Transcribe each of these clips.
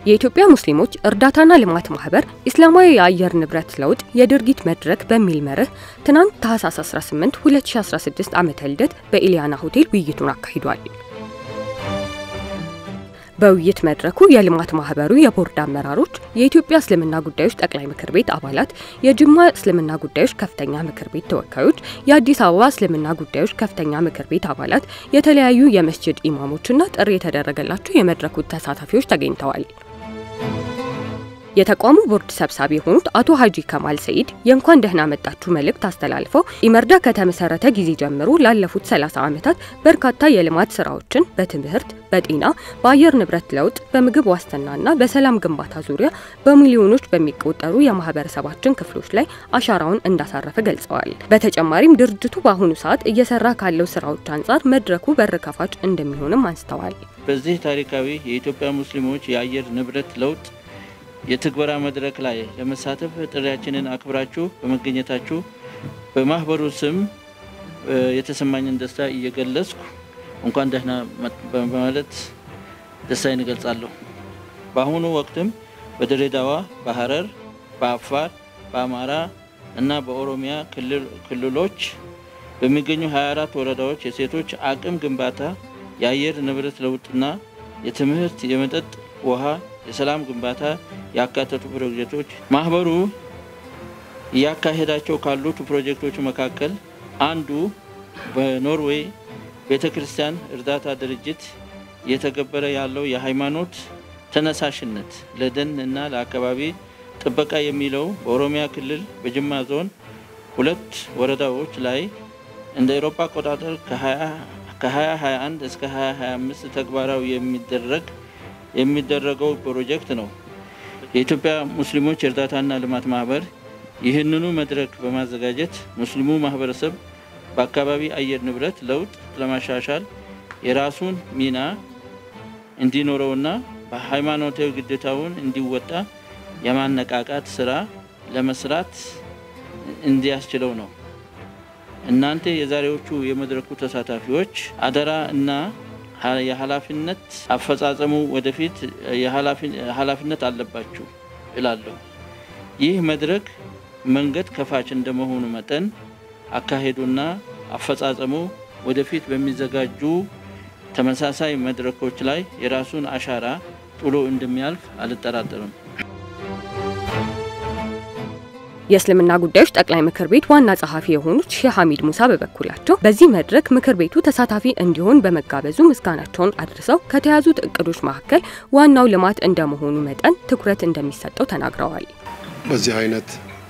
የኢትዮጵያ ሙስሊሞች እርዳታና ልማት ማህበር ኢስላማዊ የአየር ንብረት ለውጥ የድርጊት መድረክ በሚል መርህ ትናንት ታህሳስ 18 2016 ዓመተ ልደት በኢሊያና ሆቴል ውይይቱን አካሂዷል። በውይይት መድረኩ የልማት ማህበሩ የቦርድ አመራሮች፣ የኢትዮጵያ እስልምና ጉዳዮች ጠቅላይ ምክር ቤት አባላት፣ የጅማ እስልምና ጉዳዮች ከፍተኛ ምክር ቤት ተወካዮች፣ የአዲስ አበባ እስልምና ጉዳዮች ከፍተኛ ምክር ቤት አባላት፣ የተለያዩ የመስጅድ ኢማሞችና ጥሪ የተደረገላቸው የመድረኩ ተሳታፊዎች ተገኝተዋል። የተቋሙ ቦርድ ሰብሳቢ የሆኑት አቶ ሀጂ ከማል ሰኢድ የእንኳን ደህና መጣችሁ መልእክት አስተላልፈው ኢመርዳ ከተመሰረተ ጊዜ ጀምሮ ላለፉት 30 ዓመታት በርካታ የልማት ስራዎችን በትምህርት፣ በጤና፣ በአየር ንብረት ለውጥ፣ በምግብ ዋስትናና በሰላም ግንባታ ዙሪያ በሚሊዮኖች በሚቆጠሩ የማህበረሰባችን ክፍሎች ላይ አሻራውን እንዳሳረፈ ገልጸዋል። በተጨማሪም ድርጅቱ በአሁኑ ሰዓት እየሰራ ካለው ስራዎች አንጻር መድረኩ በር ከፋች እንደሚሆንም አንስተዋል። በዚህ ታሪካዊ የኢትዮጵያ ሙስሊሞች የአየር ንብረት ለውጥ የትግበራ መድረክ ላይ ለመሳተፍ ጥሪያችንን አክብራችሁ በመገኘታችሁ በማህበሩ ስም የተሰማኝን ደስታ እየገለጽኩ እንኳን ደህና በማለት ደስታዬን እገልጻለሁ። በአሁኑ ወቅትም በድሬዳዋ፣ በሐረር፣ በአፋር፣ በአማራ እና በኦሮሚያ ክልሎች በሚገኙ 24 ወረዳዎች የሴቶች አቅም ግንባታ፣ የአየር ንብረት ለውጥና የትምህርት፣ የመጠጥ ውሃ የሰላም ግንባታ ያካተቱ ፕሮጀክቶች ማህበሩ እያካሄዳቸው ካሉት ፕሮጀክቶች መካከል አንዱ በኖርዌይ ቤተ ክርስቲያን እርዳታ ድርጅት እየተገበረ ያለው የሃይማኖት ተነሳሽነት ለደን እና ለአካባቢ ጥበቃ የሚለው በኦሮሚያ ክልል በጅማ ዞን ሁለት ወረዳዎች ላይ እንደ ኤሮፓ አቆጣጠር ከ2021 እስከ 2025 ተግባራዊ የሚደረግ የሚደረገው ፕሮጀክት ነው። የኢትዮጵያ ሙስሊሞች የእርዳታና ልማት ማህበር ይህንኑ መድረክ በማዘጋጀት ሙስሊሙ ማህበረሰብ በአካባቢ አየር ንብረት ለውጥ ለማሻሻል የራሱን ሚና እንዲኖረውና በሃይማኖታዊ ግዴታውን እንዲወጣ የማነቃቃት ስራ ለመስራት እንዲያስችለው ነው። እናንተ የዛሬዎቹ የመድረኩ ተሳታፊዎች አደራ እና የኃላፊነት አፈጻጸሙ ወደፊት ኃላፊነት አለባችሁ እላለሁ። ይህ መድረክ መንገድ ከፋች እንደመሆኑ መጠን አካሄዱና አፈጻጸሙ ወደፊት በሚዘጋጁ ተመሳሳይ መድረኮች ላይ የራሱን አሻራ ጥሎ እንደሚያልፍ አልጠራጠርም። የእስልምና ጉዳዮች ጠቅላይ ምክር ቤት ዋና ጸሐፊ የሆኑት ሼህ ሐሚድ ሙሳ በበኩላቸው በዚህ መድረክ ምክር ቤቱ ተሳታፊ እንዲሆን በመጋበዙ ምስጋናቸውን አድርሰው ከተያዙት እቅዶች መካከል ዋናው ልማት እንደመሆኑ መጠን ትኩረት እንደሚሰጠው ተናግረዋል። በዚህ አይነት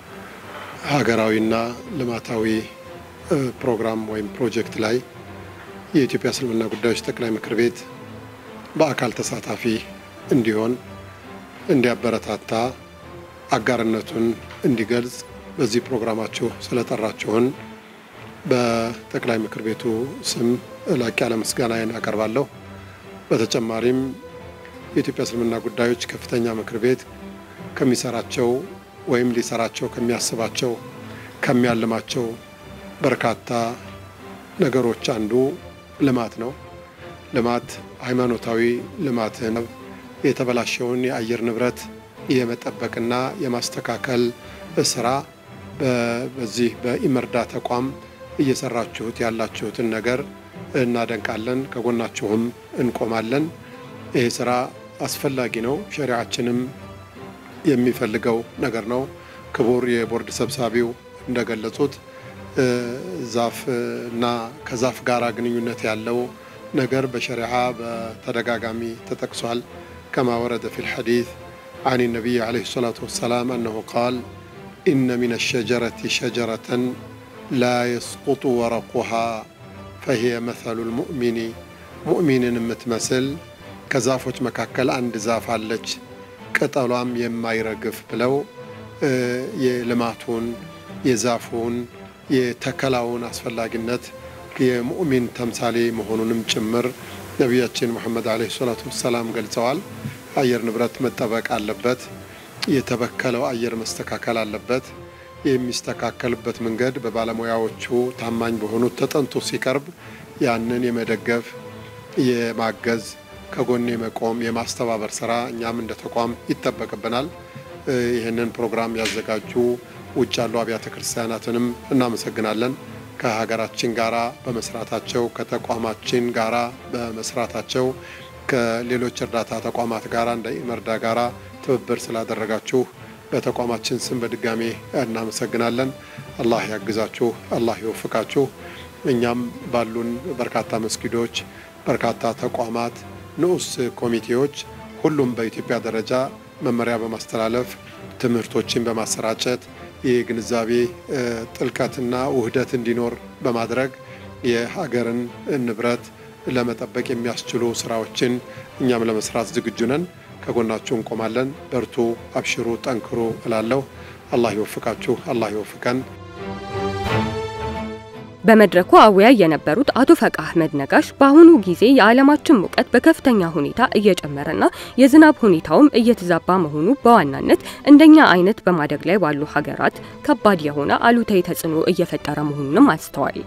ሀገራዊና ልማታዊ ፕሮግራም ወይም ፕሮጀክት ላይ የኢትዮጵያ እስልምና ጉዳዮች ጠቅላይ ምክር ቤት በአካል ተሳታፊ እንዲሆን እንዲያበረታታ አጋርነቱን እንዲገልጽ በዚህ ፕሮግራማችሁ ስለጠራችሁን በጠቅላይ ምክር ቤቱ ስም ላቅ ያለ ምስጋናዬን አቀርባለሁ። በተጨማሪም የኢትዮጵያ እስልምና ጉዳዮች ከፍተኛ ምክር ቤት ከሚሰራቸው ወይም ሊሰራቸው ከሚያስባቸው ከሚያልማቸው በርካታ ነገሮች አንዱ ልማት ነው። ልማት ሃይማኖታዊ ልማትን የተበላሸውን የአየር ንብረት የመጠበቅና የማስተካከል ስራ በዚህ በኢመርዳ ተቋም እየሰራችሁት ያላችሁትን ነገር እናደንቃለን፣ ከጎናችሁም እንቆማለን። ይህ ስራ አስፈላጊ ነው፣ ሸሪዓችንም የሚፈልገው ነገር ነው። ክቡር የቦርድ ሰብሳቢው እንደገለጹት ዛፍ እና ከዛፍ ጋር ግንኙነት ያለው ነገር በሸሪዓ በተደጋጋሚ ተጠቅሷል። ከማ ወረደ ፊል ሐዲስ عن النبي عليه الصلاة والسلام أنه قال إن من الشجرة شجرة لا يسقط ورقها فهي مثل المؤمن مؤمن متمثل كزافوች መካከል አንድ ዛፍ አለች ቅጠሏም የማይረግፍ ብለው የልማቱን የዛፉን የተከላውን አስፈላጊነት የሙእሚን ተምሳሌ መሆኑንም ጭምር ነቢያችን ሙሐመድ ዓለይሂ ሰላቱ ወሰላም ገልጸዋል። አየር ንብረት መጠበቅ አለበት። የተበከለው አየር መስተካከል አለበት። የሚስተካከልበት መንገድ በባለሙያዎቹ ታማኝ በሆኑት ተጠንቶ ሲቀርብ ያንን የመደገፍ የማገዝ ከጎኔ መቆም የማስተባበር ስራ እኛም እንደ ተቋም ይጠበቅብናል። ይህንን ፕሮግራም ያዘጋጁ ውጭ ያሉ አብያተ ክርስቲያናትንም እናመሰግናለን። ከሀገራችን ጋራ በመስራታቸው ከተቋማችን ጋራ በመስራታቸው ከሌሎች እርዳታ ተቋማት ጋራ እንደ ኢመርዳ ጋራ ትብብር ስላደረጋችሁ በተቋማችን ስም በድጋሜ እናመሰግናለን። አላህ ያግዛችሁ፣ አላህ ይወፍቃችሁ። እኛም ባሉን በርካታ መስጊዶች፣ በርካታ ተቋማት፣ ንዑስ ኮሚቴዎች ሁሉም በኢትዮጵያ ደረጃ መመሪያ በማስተላለፍ ትምህርቶችን በማሰራጨት የግንዛቤ ጥልቀትና ውህደት እንዲኖር በማድረግ የሀገርን ንብረት ለመጠበቅ የሚያስችሉ ስራዎችን እኛም ለመስራት ዝግጁ ነን። ከጎናችሁ እንቆማለን። በርቱ፣ አብሽሩ፣ ጠንክሩ እላለሁ። አላህ ይወፍቃችሁ፣ አላህ ይወፍቀን። በመድረኩ አወያይ የነበሩት አቶ ፈቃ አህመድ ነጋሽ በአሁኑ ጊዜ የዓለማችን ሙቀት በከፍተኛ ሁኔታ እየጨመረና የዝናብ ሁኔታውም እየተዛባ መሆኑ በዋናነት እንደኛ አይነት በማደግ ላይ ባሉ ሀገራት ከባድ የሆነ አሉታዊ ተጽዕኖ እየፈጠረ መሆኑንም አንስተዋል።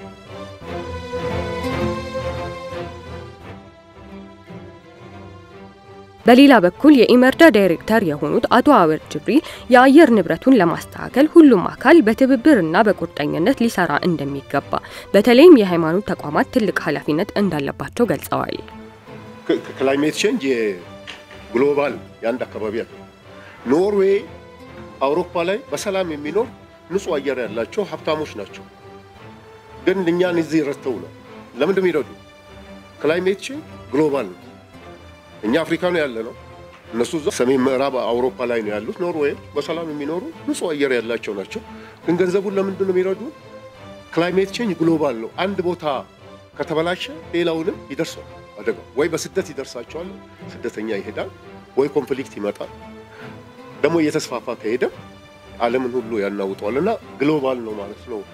በሌላ በኩል የኢመርዳ ዳይሬክተር የሆኑት አቶ አወር ጅብሪል የአየር ንብረቱን ለማስተካከል ሁሉም አካል በትብብርና በቁርጠኝነት ሊሰራ እንደሚገባ በተለይም የሃይማኖት ተቋማት ትልቅ ኃላፊነት እንዳለባቸው ገልጸዋል። ክላይሜት ቼንጅ የግሎባል የአንድ አካባቢ ያለ ኖርዌይ፣ አውሮፓ ላይ በሰላም የሚኖር ንጹህ አየር ያላቸው ሀብታሞች ናቸው። ግን እኛን እዚህ ረድተው ነው። ለምንድን የሚረዱ? ክላይሜት ቼንጅ ግሎባል ነው። እኛ አፍሪካ ነው ያለ ነው። እነሱ እዛ ሰሜን ምዕራብ አውሮፓ ላይ ነው ያሉት። ኖርዌይ በሰላም የሚኖሩ ንጹህ አየር ያላቸው ናቸው። ግን ገንዘቡን ለምንድን ነው የሚረዱ? ክላይሜት ቼንጅ ግሎባል ነው። አንድ ቦታ ከተበላሸ ሌላውንም ይደርሰዋል አደጋ። ወይ በስደት ይደርሳቸዋል፣ ስደተኛ ይሄዳል፣ ወይ ኮንፍሊክት ይመጣል። ደግሞ እየተስፋፋ ከሄደ ዓለምን ሁሉ ያናውጠዋል። እና ግሎባል ነው ማለት ነው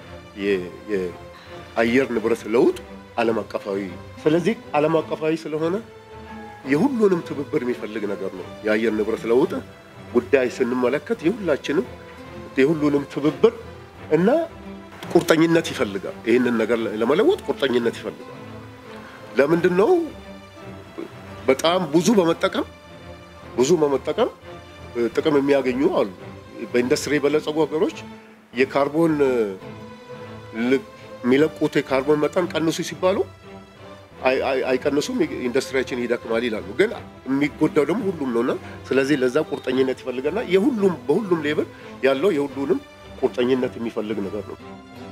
የአየር ንብረት ለውጥ ዓለም አቀፋዊ። ስለዚህ ዓለም አቀፋዊ ስለሆነ የሁሉንም ትብብር የሚፈልግ ነገር ነው። የአየር ንብረት ለውጥ ጉዳይ ስንመለከት የሁላችንም የሁሉንም ትብብር እና ቁርጠኝነት ይፈልጋል። ይህንን ነገር ለመለወጥ ቁርጠኝነት ይፈልጋል። ለምንድን ነው በጣም ብዙ በመጠቀም ብዙ በመጠቀም ጥቅም የሚያገኙ አሉ። በኢንዱስትሪ የበለጸጉ ሀገሮች የካርቦን የሚለቁት የካርቦን መጠን ቀንሱ ሲባሉ አይቀንሱም፣ ኢንዱስትሪያችን ይደክማል ይላሉ። ግን የሚጎዳው ደግሞ ሁሉም ነውና ስለዚህ ለዛ ቁርጠኝነት ይፈልገና የሁሉም በሁሉም ሌብል ያለው የሁሉንም ቁርጠኝነት የሚፈልግ ነገር ነው።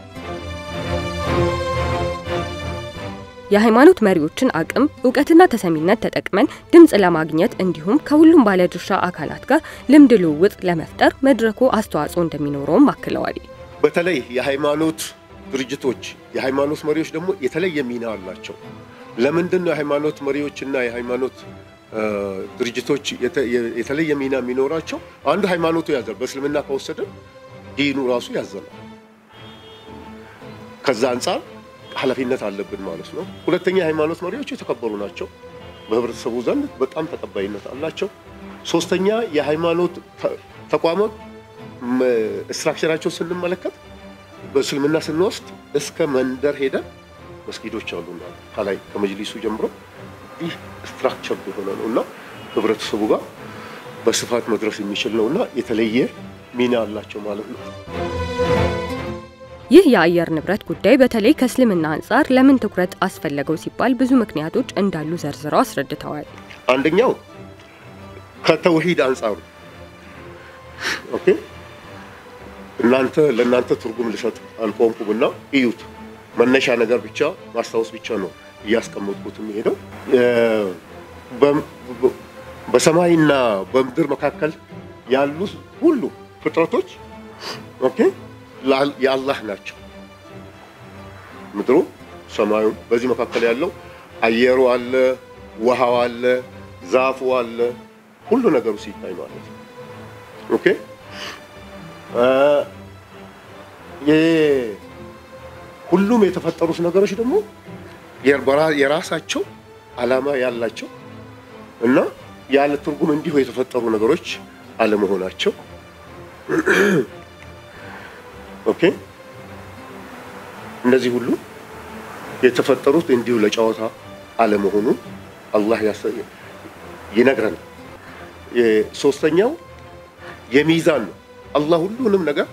የሃይማኖት መሪዎችን አቅም እውቀትና ተሰሚነት ተጠቅመን ድምፅ ለማግኘት እንዲሁም ከሁሉም ባለድርሻ አካላት ጋር ልምድ ልውውጥ ለመፍጠር መድረኩ አስተዋጽኦ እንደሚኖረውም አክለዋል። በተለይ የሃይማኖት ድርጅቶች የሃይማኖት መሪዎች ደግሞ የተለየ ሚና አላቸው። ለምንድን ነው የሃይማኖት መሪዎችና የሃይማኖት ድርጅቶች የተለየ ሚና የሚኖራቸው? አንዱ ሃይማኖቱ ያዘል። በእስልምና ከወሰደ ዲኑ ራሱ ያዘናል። ከዛ አንጻር ኃላፊነት አለብን ማለት ነው። ሁለተኛ የሃይማኖት መሪዎች የተከበሩ ናቸው፣ በህብረተሰቡ ዘንድ በጣም ተቀባይነት አላቸው። ሶስተኛ የሃይማኖት ተቋማት ስትራክቸራቸው ስንመለከት በእስልምና ስንወስድ እስከ መንደር ሄደን መስጊዶች አሉና ከላይ ከመጅሊሱ ጀምሮ ይህ ስትራክቸር የሆነ ነው እና ህብረተሰቡ ጋር በስፋት መድረስ የሚችል ነው እና የተለየ ሚና አላቸው ማለት ነው። ይህ የአየር ንብረት ጉዳይ በተለይ ከእስልምና አንጻር ለምን ትኩረት አስፈለገው ሲባል ብዙ ምክንያቶች እንዳሉ ዘርዝረው አስረድተዋል። አንደኛው ከተውሂድ አንጻሩ ኦኬ እናንተ ለእናንተ ትርጉም ልሰጥ አልቆምኩም እና እዩት። መነሻ ነገር ብቻ ማስታወስ ብቻ ነው እያስቀመጥኩት የሚሄደው። በሰማይና በምድር መካከል ያሉ ሁሉ ፍጥረቶች ኦኬ የአላህ ናቸው። ምድሩ፣ ሰማዩ፣ በዚህ መካከል ያለው አየሩ አለ፣ ውሃው አለ፣ ዛፉ አለ፣ ሁሉ ነገሩ ሲታይ ማለት ነው። ኦኬ ሁሉም የተፈጠሩት ነገሮች ደግሞ የራሳቸው ዓላማ ያላቸው እና ያለ ትርጉም እንዲሁ የተፈጠሩ ነገሮች አለመሆናቸው ኦኬ እነዚህ ሁሉ የተፈጠሩት እንዲሁ ለጨዋታ አለመሆኑ አላህ ይነግረናል። ሶስተኛው የሚዛን ነው። አላህ ሁሉንም ነገር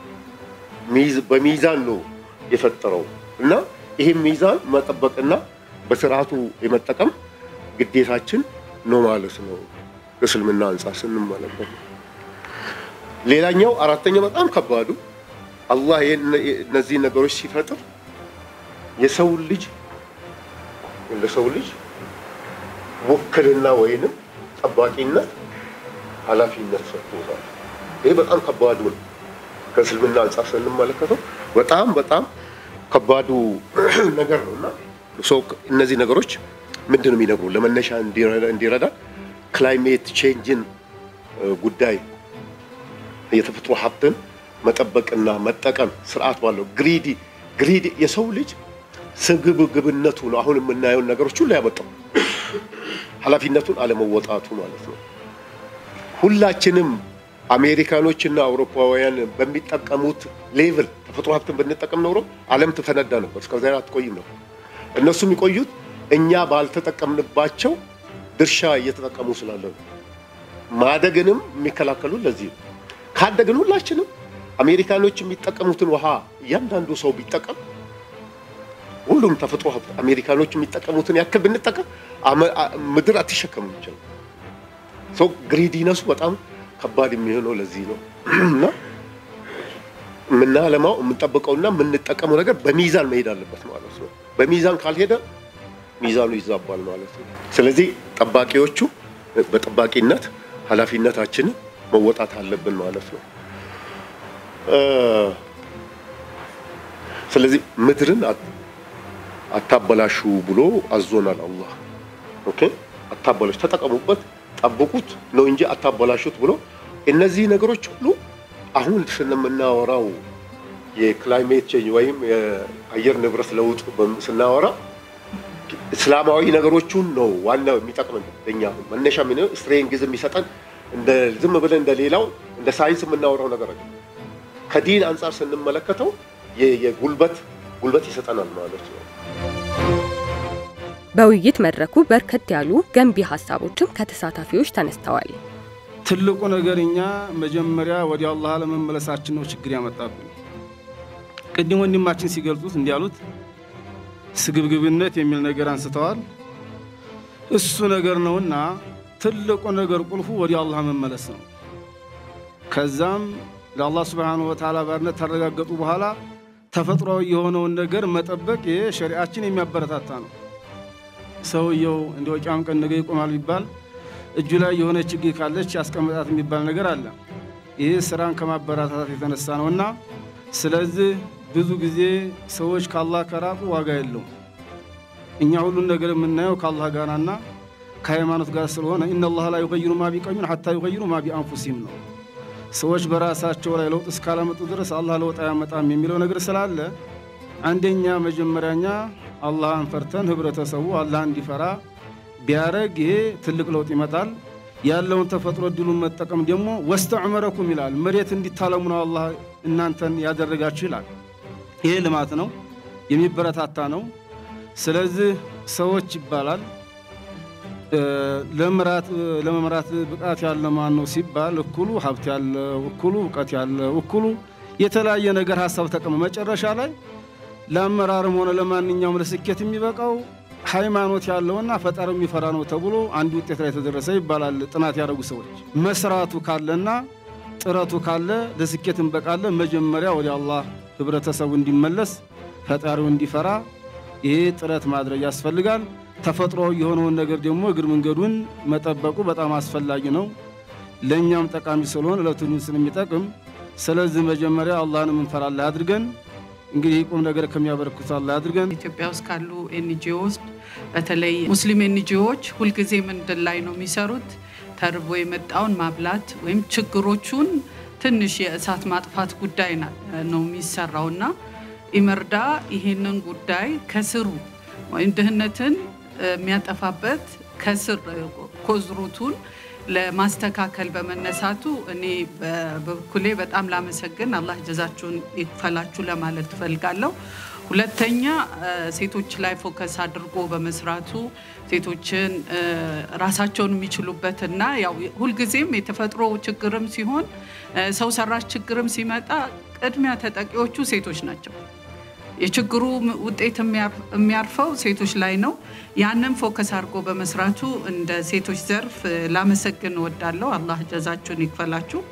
በሚዛን ነው የፈጠረው እና ይህም ሚዛን መጠበቅና በስርዓቱ የመጠቀም ግዴታችን ነው ማለት ነው። እስልምና አንጻር ስንመለከት ሌላኛው አራተኛው በጣም ከባዱ አላህ እነዚህ ነገሮች ሲፈጥር የሰው ልጅ ለሰው ልጅ ውክልና ወይንም ጠባቂነት ኃላፊነት ሰጥቶታል። ይህ በጣም ከባዱ ነው። ከእስልምና አንጻር ስንመለከተው በጣም በጣም ከባዱ ነገር ነው እና ሰው እነዚህ ነገሮች ምንድን ነው የሚነግሩ ለመነሻ እንዲረዳ ክላይሜት ቼንጅን ጉዳይ የተፈጥሮ ሀብትን መጠበቅና መጠቀም ስርዓት ባለው ግሪዲ ግሪዲ የሰው ልጅ ስግብግብነቱ ነው አሁን የምናየውን ነገሮች ሁሉ ያመጣው ኃላፊነቱን አለመወጣቱ ማለት ነው። ሁላችንም አሜሪካኖችና አውሮፓውያን በሚጠቀሙት ሌቭል ተፈጥሮ ሀብትን ብንጠቀም ኖሮ ዓለም ትፈነዳ ነበር። እስከ ዛሬ አትቆይም ነበር። እነሱ የሚቆዩት እኛ ባልተጠቀምንባቸው ድርሻ እየተጠቀሙ ስላለ ነው። ማደግንም የሚከላከሉ ለዚህ ነው። ካደግን ሁላችንም አሜሪካኖች የሚጠቀሙትን ውሃ እያንዳንዱ ሰው ቢጠቀም ሁሉም ተፈጥሮ ሀብት አሜሪካኖች የሚጠቀሙትን ያክል ብንጠቀም ምድር አትሸከምም ይችላል። ሰው ግሪዲነሱ በጣም ከባድ የሚሆነው ለዚህ ነው እና የምናለማው የምንጠብቀውና የምንጠቀመው ነገር በሚዛን መሄድ አለበት ማለት ነው። በሚዛን ካልሄደ ሚዛኑ ይዛባል ማለት ነው። ስለዚህ ጠባቂዎቹ በጠባቂነት ኃላፊነታችንን መወጣት አለብን ማለት ነው። ስለዚህ ምድርን አታበላሹ ብሎ አዞናል አላህ። ኦኬ አታበላሹ፣ ተጠቀሙበት፣ ጠብቁት ነው እንጂ አታበላሹት ብሎ እነዚህ ነገሮች ሁሉ አሁን ስንምናወራው የክላይሜት ቼንጅ ወይም የአየር ንብረት ለውጥ ስናወራ እስላማዊ ነገሮቹን ነው ዋናው የሚጠቅመን ለኛ መነሻ ምን ስትሬንግዝ የሚሰጠን እንደ ዝም ብለን እንደ ሌላው እንደ ሳይንስ የምናወራው ነገር አለ። ከዲን አንጻር ስንመለከተው የጉልበት ጉልበት ይሰጠናል ማለት ነው። በውይይት መድረኩ በርከት ያሉ ገንቢ ሀሳቦችም ከተሳታፊዎች ተነስተዋል። ትልቁ ነገር እኛ መጀመሪያ ወደ አላህ ለመመለሳችን ነው ችግር ያመጣብን። ቅድም ወንድማችን ሲገልጹት እንዲያሉት ስግብግብነት የሚል ነገር አንስተዋል። እሱ ነገር ነውና ትልቁ ነገር ቁልፉ ወደ አላህ መመለስ ነው። ከዛም ለአላህ ስብሓነሁ ወተዓላ ባርነት ታረጋገጡ በኋላ ተፈጥሯዊ የሆነውን ነገር መጠበቅ ይህ ሸሪዓችን የሚያበረታታ ነው። ሰውየው እንደ ወቂያም ቀን ነገ ይቆማል ቢባል እጁ ላይ የሆነ ችግር ካለች ያስቀምጣት የሚባል ነገር አለ። ይህ ስራን ከማበረታታት የተነሳ ነውና ስለዚህ ብዙ ጊዜ ሰዎች ከአላህ ከራቁ ዋጋ የለውም። እኛ ሁሉን ነገር የምናየው ከአላህ ጋርና ከሃይማኖት ጋር ስለሆነ ኢነላህ ላ ዩገይሩ ማ ቢቀውሚን ሐታ ዩገይሩ ማ ቢአንፉሲሂም ነው። ሰዎች በራሳቸው ላይ ለውጥ እስካላመጡ ድረስ አላህ ለውጥ አያመጣም የሚለው ነገር ስላለ አንደኛ መጀመሪያኛ አላህን ፈርተን ህብረተሰቡ አላህ እንዲፈራ ቢያረግ ይሄ ትልቅ ለውጥ ይመጣል። ያለውን ተፈጥሮ እድሉን መጠቀም ደግሞ ወስተዕመረኩም ይላል። መሬት እንዲታለሙ ነው አላህ እናንተን ያደረጋችሁ ይላል። ይሄ ልማት ነው፣ የሚበረታታ ነው። ስለዚህ ሰዎች ይባላል ለመምራት ብቃት ያለ ማን ነው ሲባል እኩሉ ሀብት ያለው እኩሉ እውቀት ያለው እኩሉ የተለያየ ነገር ሀሳብ ተቀመ መጨረሻ ላይ ለአመራርም ሆነ ለማንኛውም ለስኬት የሚበቃው ሃይማኖት ያለውና ፈጣሪ የሚፈራ ነው ተብሎ አንድ ውጤት ላይ ተደረሰ ይባላል። ጥናት ያደረጉ ሰዎች መስራቱ ካለና ጥረቱ ካለ ለስኬት እንበቃለን። መጀመሪያ ወደ አላህ ህብረተሰቡ እንዲመለስ ፈጣሪው እንዲፈራ ይሄ ጥረት ማድረግ ያስፈልጋል። ተፈጥሯዊ የሆነውን ነገር ደግሞ እግር መንገዱን መጠበቁ በጣም አስፈላጊ ነው። ለእኛም ጠቃሚ ስለሆነ ለትውልድ ስለሚጠቅም፣ ስለዚህ መጀመሪያ አላህን የምንፈራ አላህ አድርገን እንግዲህ ቁም ነገር ከሚያበረክቱ አላህ አድርገን። ኢትዮጵያ ውስጥ ካሉ ኤንጂኦዎች በተለይ ሙስሊም ኤንጂኦዎች ሁልጊዜ ምንድን ላይ ነው የሚሰሩት? ተርቦ የመጣውን ማብላት ወይም ችግሮቹን ትንሽ የእሳት ማጥፋት ጉዳይ ነው የሚሰራውና ኢመርዳ ይሄንን ጉዳይ ከስሩ ወይም ድህነትን የሚያጠፋበት ከስር ኮዝሩቱን ለማስተካከል በመነሳቱ እኔ በበኩሌ በጣም ላመሰግን አላህ ጀዛችሁን ይክፈላችሁ ለማለት ትፈልጋለሁ። ሁለተኛ ሴቶች ላይ ፎከስ አድርጎ በመስራቱ ሴቶችን ራሳቸውን የሚችሉበትና ያው ሁልጊዜም የተፈጥሮ ችግርም ሲሆን ሰው ሰራሽ ችግርም ሲመጣ ቅድሚያ ተጠቂዎቹ ሴቶች ናቸው። የችግሩ ውጤት የሚያርፈው ሴቶች ላይ ነው። ያንን ፎከስ አድርጎ በመስራቱ እንደ ሴቶች ዘርፍ ላመሰግን እወዳለሁ። አላህ ጀዛችሁን ይክፈላችሁ።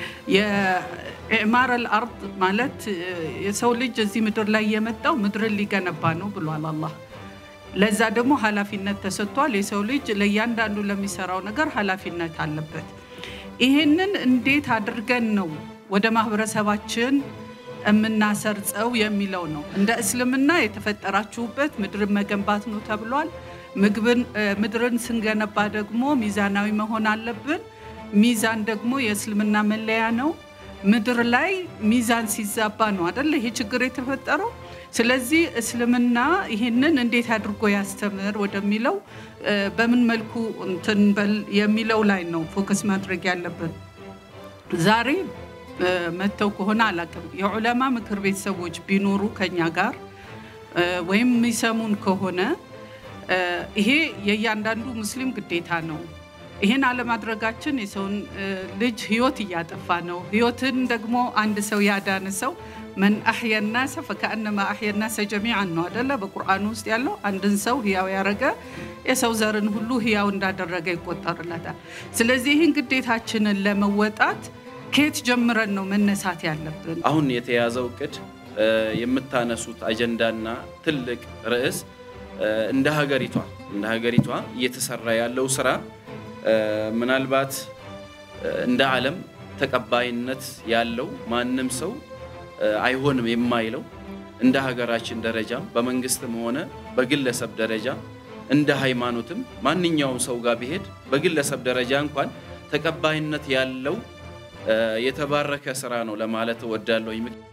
የኢዕማር አልአርድ ማለት የሰው ልጅ እዚህ ምድር ላይ የመጣው ምድርን ሊገነባ ነው ብሏል አላህ። ለዛ ደግሞ ኃላፊነት ተሰጥቷል። የሰው ልጅ ለእያንዳንዱ ለሚሰራው ነገር ኃላፊነት አለበት። ይህንን እንዴት አድርገን ነው ወደ ማህበረሰባችን የምናሰርጸው የሚለው ነው። እንደ እስልምና የተፈጠራችሁበት ምድርን መገንባት ነው ተብሏል። ምድርን ስንገነባ ደግሞ ሚዛናዊ መሆን አለብን። ሚዛን ደግሞ የእስልምና መለያ ነው። ምድር ላይ ሚዛን ሲዛባ ነው አደለ ይሄ ችግር የተፈጠረው። ስለዚህ እስልምና ይህንን እንዴት አድርጎ ያስተምር ወደሚለው በምን መልኩ እንትን በል የሚለው ላይ ነው ፎከስ ማድረግ ያለብን ዛሬ መጥተው ከሆነ አላውቅም። የዑለማ ምክር ቤት ሰዎች ቢኖሩ ከኛ ጋር ወይም የሚሰሙን ከሆነ ይሄ የእያንዳንዱ ሙስሊም ግዴታ ነው። ይህን አለማድረጋችን የሰውን ልጅ ህይወት እያጠፋ ነው። ህይወትን ደግሞ አንድ ሰው ያዳነ ሰው መን አሕያ ናሰ ፈከአነማ አሕያ ናሰ ጀሚዓን ነው አደለ? በቁርአኑ ውስጥ ያለው አንድን ሰው ህያው ያረገ የሰው ዘርን ሁሉ ህያው እንዳደረገ ይቆጠርለታል። ስለዚህ ይህን ግዴታችንን ለመወጣት ከየት ጀምረን ነው መነሳት ያለብን? አሁን የተያዘው እቅድ የምታነሱት አጀንዳና ትልቅ ርዕስ እንደ ሀገሪቷ እንደ ሀገሪቷ እየተሰራ ያለው ስራ ምናልባት እንደ ዓለም ተቀባይነት ያለው ማንም ሰው አይሆንም የማይለው እንደ ሀገራችን ደረጃ በመንግስትም ሆነ በግለሰብ ደረጃ እንደ ሃይማኖትም ማንኛውም ሰው ጋር ቢሄድ በግለሰብ ደረጃ እንኳን ተቀባይነት ያለው የተባረከ ስራ ነው ለማለት እወዳለሁ።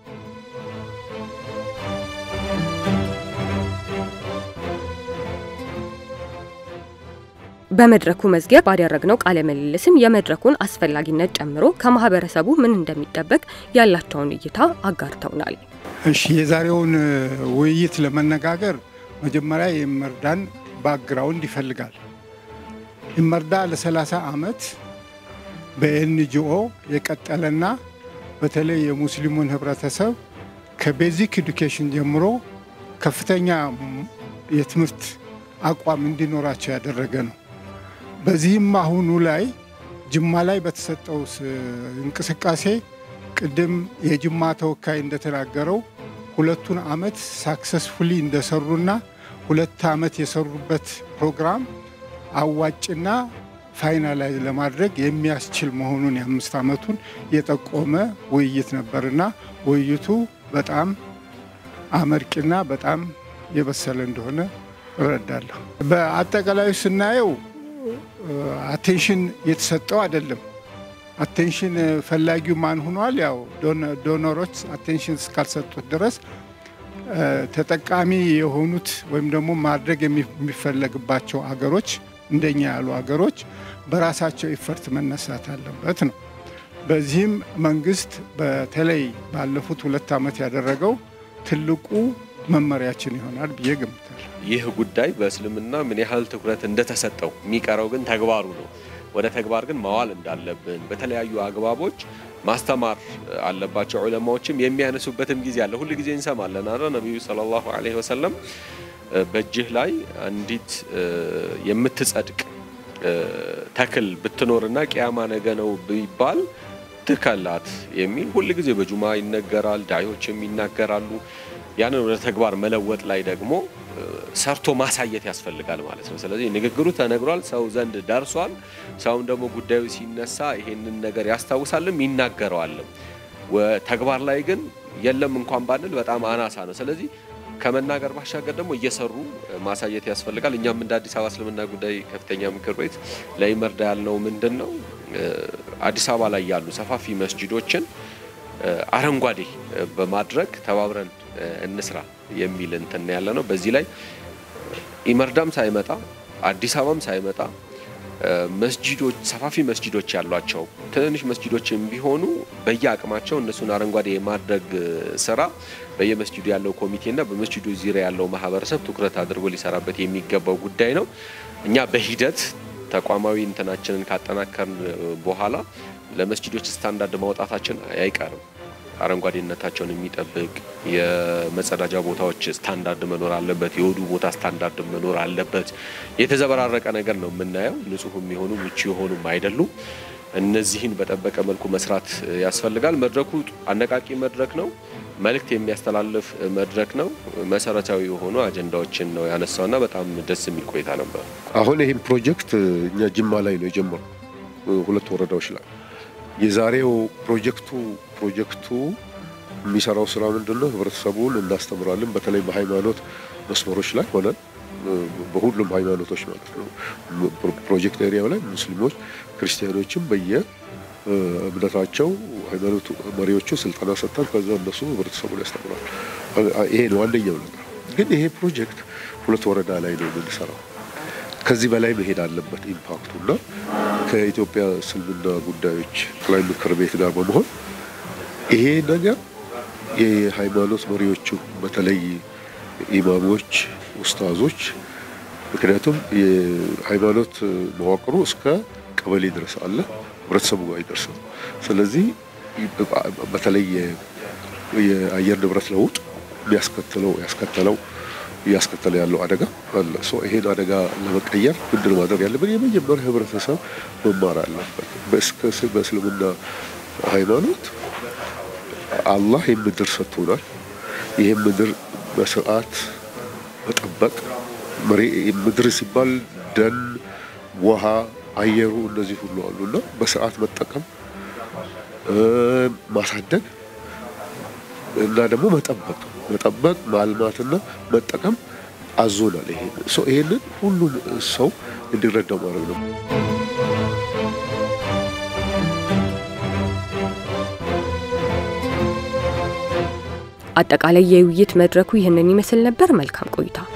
በመድረኩ መዝጊያ ባደረግነው ቃለ ምልልስም የመድረኩን አስፈላጊነት ጨምሮ ከማህበረሰቡ ምን እንደሚጠበቅ ያላቸውን እይታ አጋርተውናል። እሺ፣ የዛሬውን ውይይት ለመነጋገር መጀመሪያ የኢመርዳን ባክግራውንድ ይፈልጋል። ኢመርዳ ለ30 ዓመት በኤንጂኦ የቀጠለና በተለይ የሙስሊሙን ህብረተሰብ ከቤዚክ ኤዱኬሽን ጀምሮ ከፍተኛ የትምህርት አቋም እንዲኖራቸው ያደረገ ነው። በዚህም አሁኑ ላይ ጅማ ላይ በተሰጠው እንቅስቃሴ ቅድም የጅማ ተወካይ እንደተናገረው ሁለቱን ዓመት ሳክሰስፉሊ እንደሰሩና ሁለት ዓመት የሰሩበት ፕሮግራም አዋጭና ፋይናላይዝ ለማድረግ የሚያስችል መሆኑን የአምስት ዓመቱን የጠቆመ ውይይት ነበርና ውይይቱ በጣም አመርቂና በጣም የበሰለ እንደሆነ እረዳለሁ። በአጠቃላዩ ስናየው አቴንሽን የተሰጠው አይደለም። አቴንሽን ፈላጊው ማን ሆኗል? ያው ዶኖሮች አቴንሽን እስካልሰጡት ድረስ ተጠቃሚ የሆኑት ወይም ደግሞ ማድረግ የሚፈለግባቸው አገሮች እንደኛ ያሉ አገሮች በራሳቸው ኢፈርት መነሳት አለበት ነው። በዚህም መንግስት በተለይ ባለፉት ሁለት ዓመት ያደረገው ትልቁ መመሪያችን ይሆናል ብዬ ገምታለሁ። ይህ ጉዳይ በእስልምና ምን ያህል ትኩረት እንደተሰጠው የሚቀረው ግን ተግባሩ ነው። ወደ ተግባር ግን ማዋል እንዳለብን በተለያዩ አግባቦች ማስተማር አለባቸው። ዑለማዎችም የሚያነሱበትም ጊዜ አለ። ሁል ጊዜ እንሰማለን አለ ነቢዩ ሰለላሁ ዐለይሂ ወሰለም በእጅህ ላይ አንዲት የምትጸድቅ ተክል ብትኖርና ቅያማ ነገ ነው ቢባል ትከላት የሚል ሁል ጊዜ በጁማ ይነገራል። ዳዮችም ይናገራሉ። ያንን ወደ ተግባር መለወጥ ላይ ደግሞ ሰርቶ ማሳየት ያስፈልጋል ማለት ነው። ስለዚህ ንግግሩ ተነግሯል፣ ሰው ዘንድ ደርሷል። ሰውም ደግሞ ጉዳዩ ሲነሳ ይሄንን ነገር ያስታውሳልም ይናገረዋልም። ተግባር ላይ ግን የለም እንኳን ባንል በጣም አናሳ ነው። ስለዚህ ከመናገር ባሻገር ደግሞ እየሰሩ ማሳየት ያስፈልጋል። እኛም እንደ አዲስ አበባ እስልምና ጉዳይ ከፍተኛ ምክር ቤት ለኢመርዳ ያልነው ምንድን ነው አዲስ አበባ ላይ ያሉ ሰፋፊ መስጂዶችን አረንጓዴ በማድረግ ተባብረን እንስራ የሚል እንትን ያለ ነው። በዚህ ላይ ኢመርዳም ሳይመጣ አዲስ አበባም ሳይመጣ መስጂዶች ሰፋፊ መስጂዶች ያሏቸው ትንንሽ መስጂዶችም ቢሆኑ በየአቅማቸው እነሱን አረንጓዴ የማድረግ ስራ በየመስጂዱ ያለው ኮሚቴና በመስጂዱ ዙሪያ ያለው ማህበረሰብ ትኩረት አድርጎ ሊሰራበት የሚገባው ጉዳይ ነው። እኛ በሂደት ተቋማዊ እንትናችንን ካጠናከርን በኋላ ለመስጂዶች ስታንዳርድ ማውጣታችን አይቀርም። አረንጓዴነታቸውን የሚጠብቅ የመጸዳጃ ቦታዎች ስታንዳርድ መኖር አለበት። የወዱ ቦታ ስታንዳርድ መኖር አለበት። የተዘበራረቀ ነገር ነው የምናየው። ንጹህ የሚሆኑ ምቹ የሆኑም አይደሉም። እነዚህን በጠበቀ መልኩ መስራት ያስፈልጋል። መድረኩ አነቃቂ መድረክ ነው። መልእክት የሚያስተላልፍ መድረክ ነው። መሰረታዊ የሆኑ አጀንዳዎችን ነው ያነሳውና በጣም ደስ የሚል ቆይታ ነበር። አሁን ይህም ፕሮጀክት እኛ ጅማ ላይ ነው የጀመረው፣ ሁለት ወረዳዎች ላይ የዛሬው ፕሮጀክቱ ፕሮጀክቱ የሚሰራው ስራ ምንድን ነው? ህብረተሰቡን እናስተምራለን። በተለይ በሃይማኖት መስመሮች ላይ ሆነን በሁሉም ሃይማኖቶች ማለት ነው። ፕሮጀክት ኤሪያው ላይ ሙስሊሞች፣ ክርስቲያኖችም በየ እምነታቸው ሃይማኖት መሪዎቹ ስልጠና ሰጥተን ከዛ እነሱ ህብረተሰቡን ያስተምራል። ይሄ ነው አንደኛው ነገር። ግን ይሄ ፕሮጀክት ሁለት ወረዳ ላይ ነው የምንሰራው። ከዚህ በላይ መሄድ አለበት ኢምፓክቱ እና ከኢትዮጵያ እስልምና ጉዳዮች ጠቅላይ ምክር ቤት ጋር በመሆን ይሄ ነገር የሃይማኖት መሪዎቹ በተለይ ኢማሞች፣ ኡስታዞች ምክንያቱም የሃይማኖት መዋቅሩ እስከ ቀበሌ ድረስ አለ፣ ህብረተሰቡ ጋር አይደርስም። ስለዚህ በተለይ የአየር ንብረት ለውጥ የሚያስከትለው ያስከተለው እያስከተለ ያለው አደጋ አለ። ይሄን አደጋ ለመቀየር ምንድን ማድረግ ያለብን? የመጀመሪያ ህብረተሰብ መማር አለበት። በእስልምና ሃይማኖት አላህ የምድር ሰጥቶናል። ይህም ምድር በስርዓት መጠበቅ ምድር ሲባል ደን፣ ውሃ፣ አየሩ እነዚህ ሁሉ አሉና በስርዓት መጠቀም ማሳደግ እና ደግሞ መጠበቅ መጠበቅ ማልማትና መጠቀም አዞናል። ይሄንን ሁሉን ሰው እንዲረዳው ማድረግ ነው። አጠቃላይ የውይይት መድረኩ ይህንን ይመስል ነበር። መልካም ቆይታ